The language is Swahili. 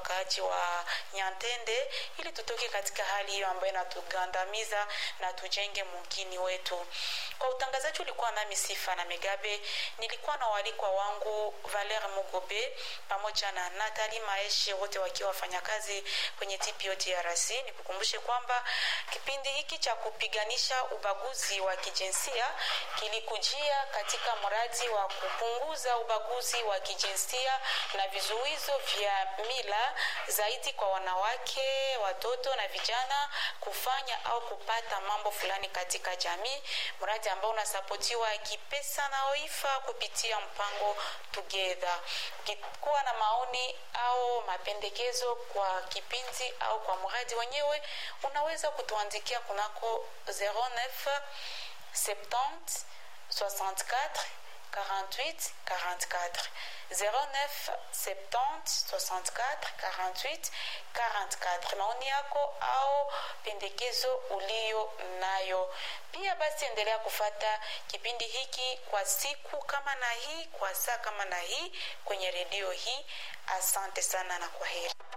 wakaaji wa Nyantende ili tutoke katika hali hiyo ambayo inatugandamiza na tujenge mugini wetu. Kwa utangazaji ulikuwa nami Sifa na Megabe, nilikuwa na walikwa wangu Valer Mugobe pamoja na Natali Maeshe, wote wakiwa wafanyakazi kwenye TPO DRC. Nikukumbushe kwamba kipindi hiki cha kupiganisha ubaguzi wa kijinsia kilikujia katika mradi wa kupunguza ubaguzi wa kijinsia na vizuizo vya mila zaidi kwa wanawake, watoto na vijana kufanya au kupata mambo fulani katika jamii, mradi ambao unasapotiwa kipesa na OIFA kupitia mpango Together. Ukikuwa na maoni au mapendekezo kwa kipindi au kwa mradi wenyewe, unaweza kutuandikia kunako 09 70 64 48 44 09 70 64 48 44. Maoni yako au pendekezo ulio nayo. Pia basi endelea kufata kipindi hiki kwa siku kama na hii, kwa saa kama na hii kwenye redio hii. Asante sana na kwa heri.